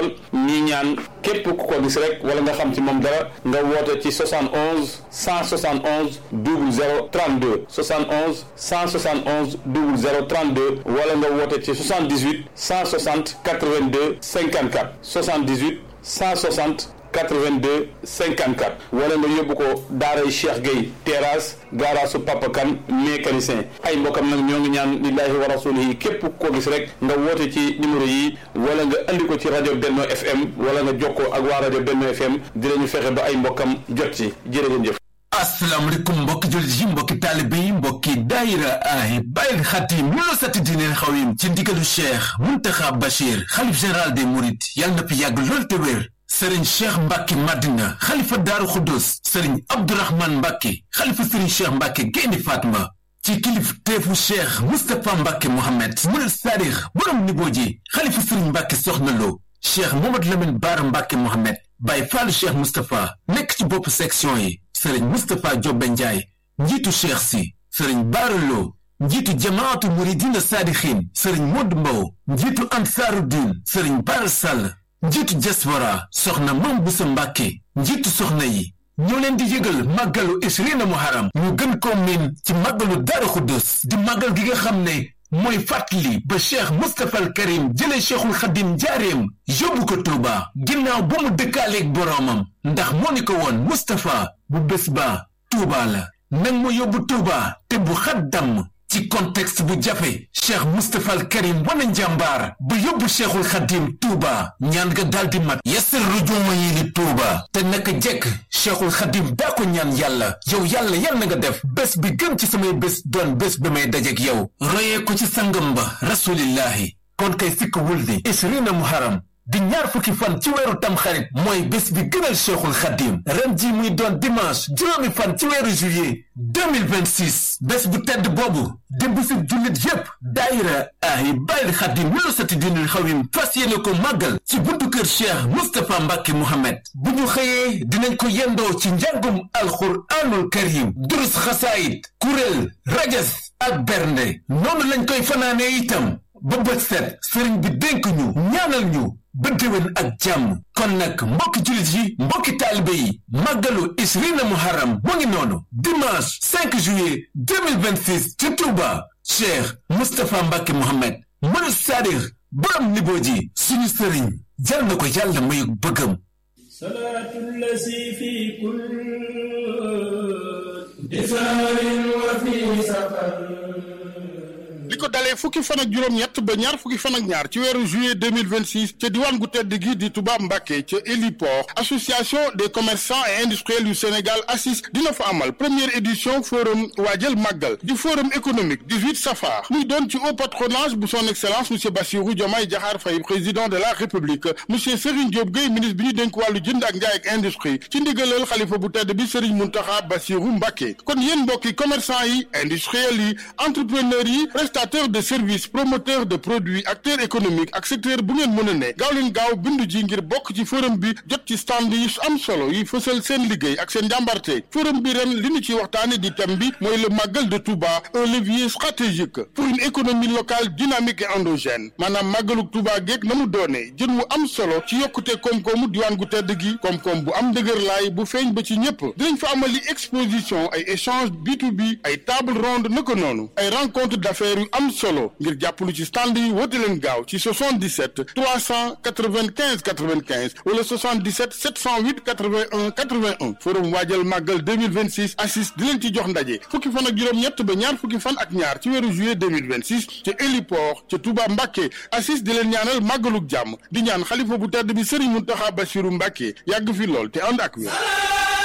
lool ñi ñaan képp ku ko gis rek wala nga xam ci moom dara nga woote ci 71 171 00 32 71 171 00 32 wala nga woote ci 78 160 82 54 78 160 82 54 wala nga yóbbu ko daaray Cheikh Gueye terrasse gaaraasu Papa Kane mécanicien ay mbokkam nag ñoo ngi ñaan lillahi wa rasulihi képp ko gis rek nga woote ci numéro yi wala nga andi ko ci rajo Benno FM wala nga jokkoo ak waa rajo Benno FM dinañu fexe ba ay mbokkam jot ci jërë ngeen jëf asalaamaaleykum mbokki jullit yi mbokki taalibe yi mbokki daayira ay bàyyil xatim ñu la sati diineen xawim ci ndigalu cheikh muntaxa bachir xalif général des mourides yàlla na fi yàgg lool te wér sëriñ cheikh mbàkke madina xalifa daaru xuddus sëriñ abdourahman mbàkke xalifa sëriñ cheikh mbàkke gaynde fatma ci kilif teefu cheikh mustapha mbàkke mohammed murid saadix borom niboo ji xalifa sëriñ mbàkke soxna lo cheikh mamad lamin baara mbàkke mohammed Baye Fallou Cheikh Moustapha nekk ci bopp section yi sëriñ Moustapha Jobbe Njaay njiitu cheikh si sëriñ baaraloo njiitu jamaatu muridina saadixin sëriñ Modou Mbow njiitu ansaaru diin sëriñ Bara Sall njiitu diaspora soxna Mam Busa Mbàkke njiitu soxna yi ñoo leen di yëgal màggalu Ishrina Muharram ñu gën ko miin ci màggalu Daaru Xuddus di màggal gi nga xam ne mooy fàttali ba cheikh mustapha al karim jële cheikhul xadim njaareem yóbbu ko tuuba ginnaaw ba mu dëkkaaleeg boroomam ndax moo ni ko woon mustapha bu bés ba tuuba la nag ma yóbbu tuuba te bu xat damm ci contexte bu jafe cheikh mustapha al karim wana njàmbaar ba yóbbu cheikhul xadim tuuba ñaan nga daldi mat yasir rujuuma yi li tuuba te naka jekk cheikhul xadim daa ko ñaan yàlla yow yàlla yal na nga def bés bi gën ci samay bés doon bés ba may dajek yow royee ko ci sangam ba rasulillahi kon kay sikk wul ni ishrina muharam di ñaar fukki fan ci weeru tamxarit mooy bés bi gënal cheikhul xadim ren ji muy doon dimanche juróomi fan ci weeru juillet 2026 bés bu tedd boobu di bisu jullit yépp daayira ay bàyyil xadim ñu la sati dinul xawim fas yéene ko màggal ci buntu kër cheikh moustapha mbàkke mohammed bu ñu xëyee dinañ ko yendoo ci njàngum alxuraanul karim durus xasaayit kuréel rajas ak bernde noonu lañ koy fanaanee itam ba bët set sëriñ bi dénk ñu ñaanal ñu ba déwén ak jàmm kon nag mbokki jullit yi mbokki taalibe yi màggalu isrina muharram mu ngi noonu dimanche 5 juillet 2026 ci Touba Cheikh Moustapha Mbacke Mohamed mënu saadix borom niboo ji suñu sëriñ jàll na ko yàlla mayu bëggam salaatu lasi fi kul disaarin wa fi safar li ko dalee fukki fan ak juróom-ñett ba ñaar fukki fan ak ñaar ci weeru juillet 2026 ca diwaan gu tedd gi di Touba Mbacké ca héliport association des commerçants et industriels du Sénégal ACIS dina fa amal première édition forum waajal màggal di forum économique 18 safar muy doon ci haut patronage bu son excellence monsieur Bassirou Diomaye Diakhar Faye président de la république monsieur Serigne Diop Gueye ministre bi ñu dénk wàllu jënd ak njaay ak industrie ci ndigalal xalifa bu tedd bi Serigne Mountakha Bassirou Mbacké kon yéen mbokki commerçant yi industriels yi entrepreneurs yi prestataire de services promoteur de produits acteur économique ak secteur bu ngeen mën a ne gaaw leen gaaw bindu ji ngir bokk ci forum bi jot ci stand yi am solo yi fësal seen liggéey ak seen njàmbarte forum bi ren li ñu ci waxtaane di thème bi mooy le màggal de Touba un levier stratégique pour une économie locale dynamique et endogène maanaam màggaluk Touba geeg na mu doonee jën wu am solo ci yokkute koom-koomu diwaan gu tedd gi koom-koom bu am dëgër laay bu feeñ ba ci ñëpp dinañ fa amali exposition ay échange B2B ay table ronde naka noonu ay rencontre d'affaires yu am solo ngir jàppalu ci stand yi woote leen gaaw ci 77 395 95 wala 77 708 81 81 forum waajal màggal 2026 assis di leen ci jox ndaje fukki fan ak juróom-ñett ba ñaar fukki fan ak ñaar ci weeru juillet 2026 ca héliport ca Touba Mbacké assis di leen ñaanal màggaluk jàmm di ñaan xalifa bu tedd bi Serigne Mountakha Bassirou Mbacké yàgg fi lool te ànd ak wér